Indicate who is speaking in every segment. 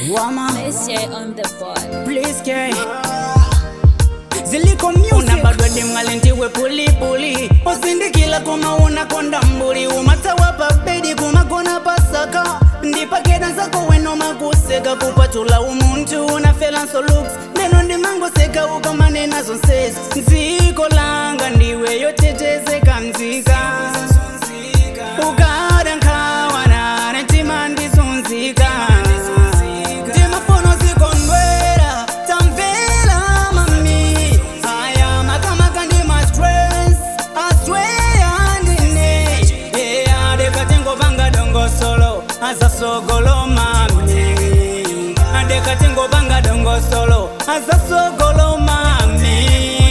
Speaker 1: Wama,
Speaker 2: Let's share on the board.
Speaker 1: please care. ziliko music unabadwa dimng'alentiwe pulipuli usindikila kuma unakonda mbuli umatawa pabedi kumakona pasaka ndipakeda zako weno makuseka kupatula umuntu unafela nsolux neno ndimangoseka ukamane nazo nsezi nziko langa ndiwe yotetezeka mzika ukada nkhawana netima ndizunzika timafono zikondwera tamvela mami aya makamaka ndi ma stress asweya ndine eya dekatingopanga dongosolo azasogolo mami adekatingopanga dongosolo azasogolo mami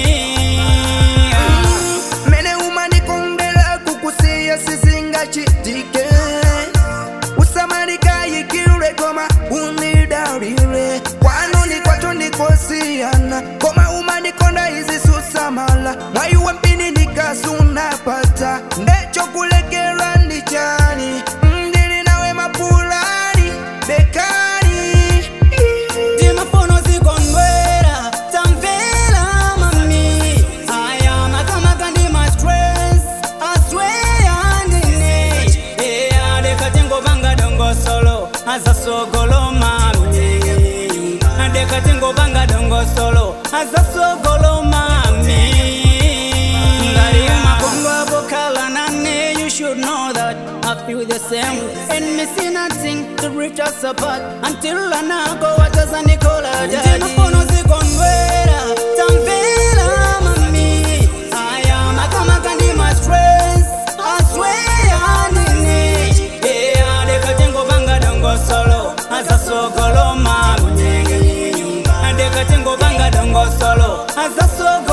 Speaker 3: mene umanikondela kukusiya sizinga chitike usamarikayikilwe koma unidalile kwanu nikwacho nikosiyana koma umanikonda izi susamala mwaiwe mpini nikasunapata ndechokulekelwa ndichani ndili nawe mapulani bekani
Speaker 1: timafono zikondwera tamvela mami aya makamaka ndi ma stress asweya ndine eya dekatingopanga dongosolo azasogolo mami dekatingopanga dongosolo azasogolo mami ngari makongo abokhala nane you should know that I feel the same and me see nothing to reach us apart until anako wataza nikola jadi mafono zikondwera tamvela mami aya makamaka ndi ma stress asweya ndine yeah dekatingopanga dongosolo azasogolo mami dekatingopanga dongosolo azasogolo